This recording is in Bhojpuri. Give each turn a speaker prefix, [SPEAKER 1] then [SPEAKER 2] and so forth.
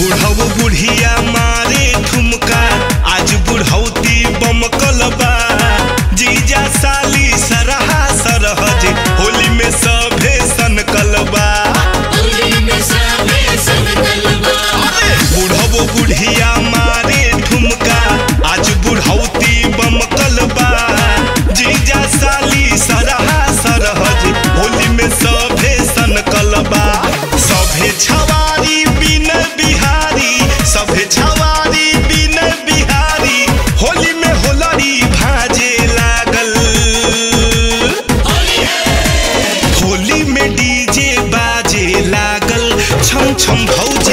[SPEAKER 1] बुढ़ऊ बुढ़िया मारे ठुमका आज बुढ़ौती बमकल बा जीजा साली सरहा सरहज होली में सभे सनकल बा बुढ़ऊ बुढ़िया मारे ठुमका आज बुढ़ौती बमकल बा जीजा साली सरहा सरहज होली में सभे सनकल बा सभे छवारी बिन बिहारी सभे छवारी बिन बिहारी होली में होलरी भाजे लागल होली में डीजे बाजे लागल छम छम भौज